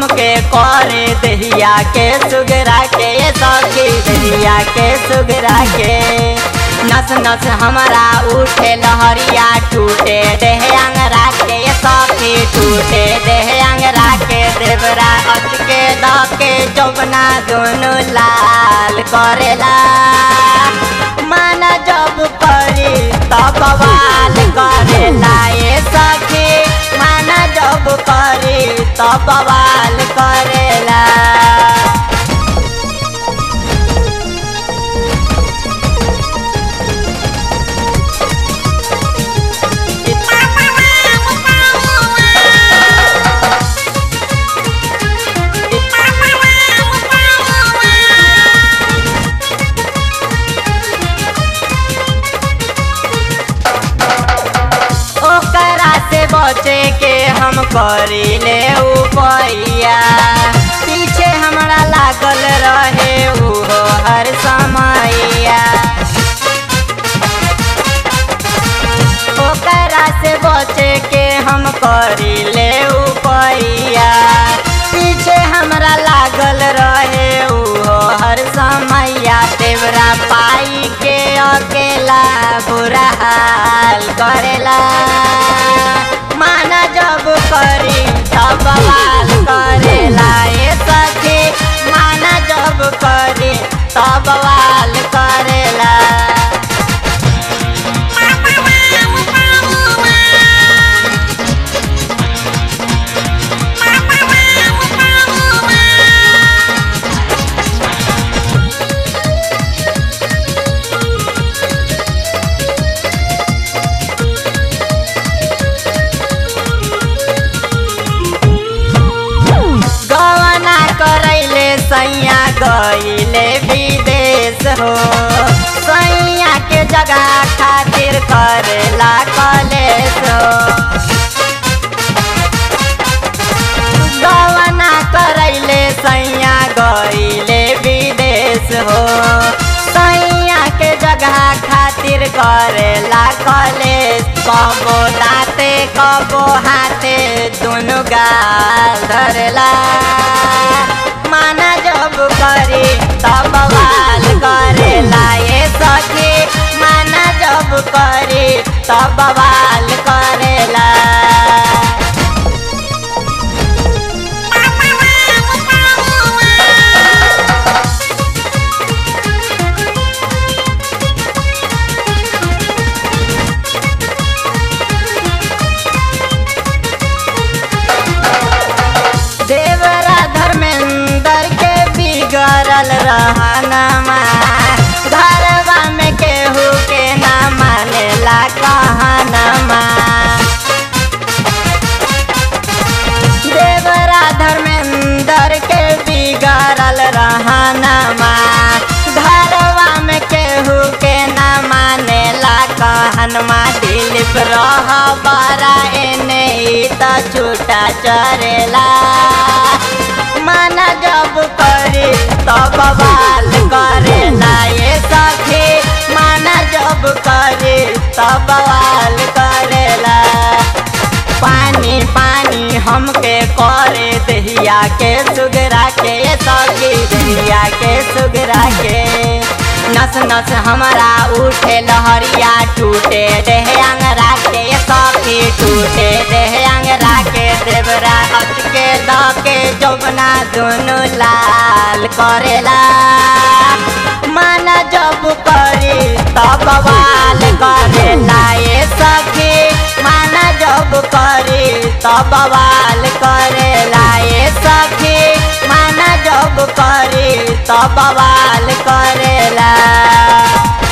हमके करे दहिया के सुगरा के सखी दहिया के सुगरा के नस नस हमारा उठे लहरिया टूटे देह अंगरा के सखी टूटे देह अंगरा के देवरा अचके दके जौबना दोनों लाल करेला माना जब करी तब बवाल करेला ये सखी माना जब करी तब बवाल करेला ओकरा से बचे के हम करी ले उपैया पीछे हमरा लागल रहे उहो हर समैया ओकरा से बचे के हम करी ले उपैया पीछे हमरा लागल रहे उहो हर समैया तेवरा पाई के अकेला बुरा हाल करेला माना जब करी तब बवाल करेला ये सखी माना जब करी तब बवाल करेला गवना करैले सैया गईले विदेश हो सैया के जगह खातिर करेला कलेश हो गवना करैले सैया गईले विदेश हो सैया के जगह खातिर करेला कलेश कबो दाते कबो हाथे दुनु गाल धरेला माना जब करी तब बवाल करेला ये सखी माना जब करी तब बवाल करेला देवरा धर्मेंद्र के बिगड़ल रहनमा घरवा में केहू के ना मानेला कहनमा देवरा धर्मेंद्र के बिगड़ल रहनमा घरवा में केहू के ना मानेला कहनमा दिलीप रह बरा एने ई त छूटा चरेला माना जब करी तब बवाल करेला ये सखी माना जब करी तब बवाल करेला पानी पानी हमके करे दहिया के सुगरा के सखी दहिया के सुगरा के नस नस हमारा उठे लहरिया टूटे देह अंगरा के सखी टूटे देह अंगरा के देवरा अचके दके जौबना दोनों लाल करेला माना जब करी तब बवाल करेला ये सखी माना जब करी तब बवाल करेला ये सखी माना जब करी तब बवाल करेला